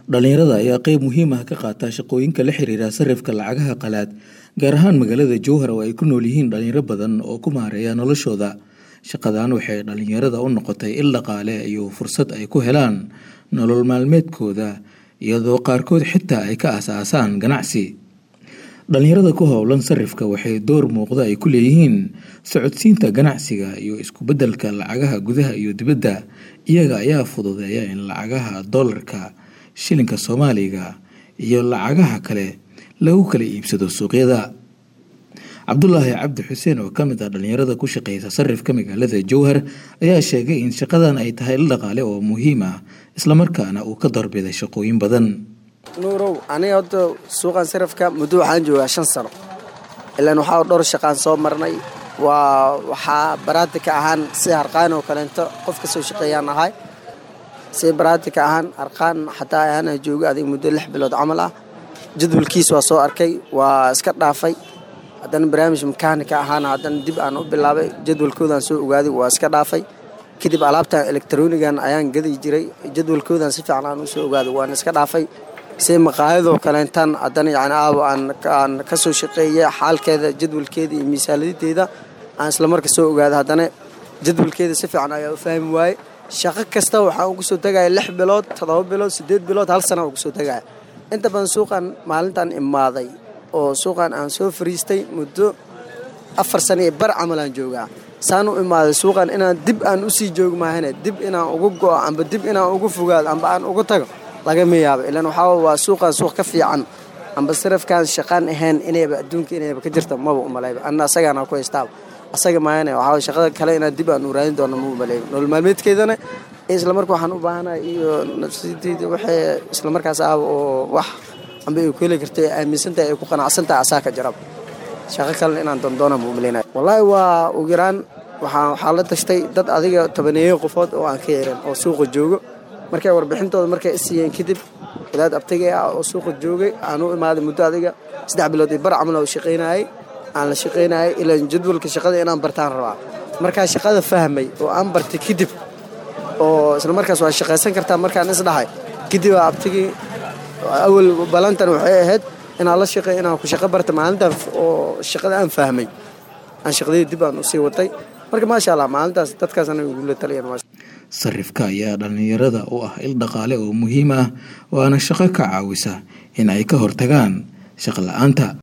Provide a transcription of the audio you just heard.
dhalinyarada ayaa qeyb muhiim ah ka qaata shaqooyinka la xiriira sarifka lacagaha qalaad gaar ahaan magaalada jowhar oo ay ku nool yihiin dhalinyaro badan oo ku maareeya noloshooda shaqadan waxay dhalinyarada u noqotay il dhaqaale iyo fursad ay ku helaan nolol maalmeedkooda iyadoo qaarkood xitaa ay ka aas-aasaan ganacsi dhalinyarada ku howlan sarifka waxay door muuqda ay ku leeyihiin socodsiinta ganacsiga iyo isku beddelka lacagaha gudaha iyo dibadda iyaga ayaa fududeeya in lacagaha dollarka shilinka soomaaliga iyo lacagaha kale lagu kala iibsado suuqyada cabdulaahi cabdi xuseen oo ka mid ah dhalinyarada ku shaqeysa sarifka magaalada jowhar ayaa sheegay in shaqadan ay tahay il dhaqaale oo muhiim ah islamarkaana uu ka doorbiday shaqooyin badan nuurow aniga hadda suuqan sarafka muddo waxaan joogaa shan sano ilaan waxaa dhowr shaqaan soo marnay waa waxaa baraatika ahaan si harqaan oo kaleento qof ka soo shaqeeyaan ahay si baraatika ahaan harqaan xataa ahaana jooga adiga muddo lix bilood camal ah jadwalkiis waa soo arkay waa iska dhaafay haddana barnaamij makaanika ahaana haddana dib aan u bilaabay jadwalkoodaan soo ogaaday waa iska dhaafay kadib alaabtan elektronigan ayaan gadi jiray jadwalkoodan si fiican aan usoo ogaaday waan iska dhaafay si maqaayadoo kaleentan haddana yani aawo aan ka soo shaqeeyay xaalkeeda jadwalkeeda iyo miisaanadadeeda aan islamarka soo ogaaday haddana jadwalkeeda si fiican ayaa u fahmi waaye shaqo kasta waxaan ugu soo tegaya lix bilood toddoba bilood siddeed bilood hal sana ugu soo tegaya inta badan suuqan maalintan imaaday oo suuqan aan soo fariistay muddo afar sana iyo bar camal aan joogaa saan u imaaday suuqan inaan dib aan usii joogi maahane dib inaan ugu go'o amba dib inaan ugu fogaado amba aan ugu tago lagama yaabo ilaan waxaa waa suuqan suuq ka fiican amba sarafkaan shaqaan ahayn inayba adduunka inayba ka jirta maba umalayba anna asagaana ku haystaaba asaga maahane waxaa shaqada kale inaan dib aan u raadin doono ma umalayba nolol maalmeedkeedana islamarka waxaan u baahanahay iyo nafsadeyda waxay islamarkaas ahba oo wax amba ay ku heli karta aaminsantahay ay ku qanacsantahay asaa ka jarab shaqo kalena inaan doondoona ma umalaynaya wallaahi waa ugu yaraan waxaa waxaa la tashtay dad adiga tobaneeyo qofood oo aan ka yeeran oo suuqa joogo markay warbixintooda markay isiiyeen kadib wadaad abtagay ah oo suuqa joogay aan u imaaday muddo adiga saddex bilood iyo bar camal oo shaqaynayay aan la shaqaynayay ilaan jadwalka shaqada inaan bartaan rabaa markaa shaqada fahmay oo aan bartay kadib oo isla markaas waa shaqaysan kartaa markaan isdhahay kadib aa abtagii awal balantan waxay ahayd inaan la shaqeey inaan ku shaqo barta maalintan oo shaqada aan fahmay aan shaqadii dib aan usii watay marka maasha allah maalintaas dadkaas anaga igula taliyaan sarifka ayaa dhalinyarada u ah il dhaqaale oo muhiim ah waana shaqo ka caawisa in ay ka hortagaan shaqo la-aanta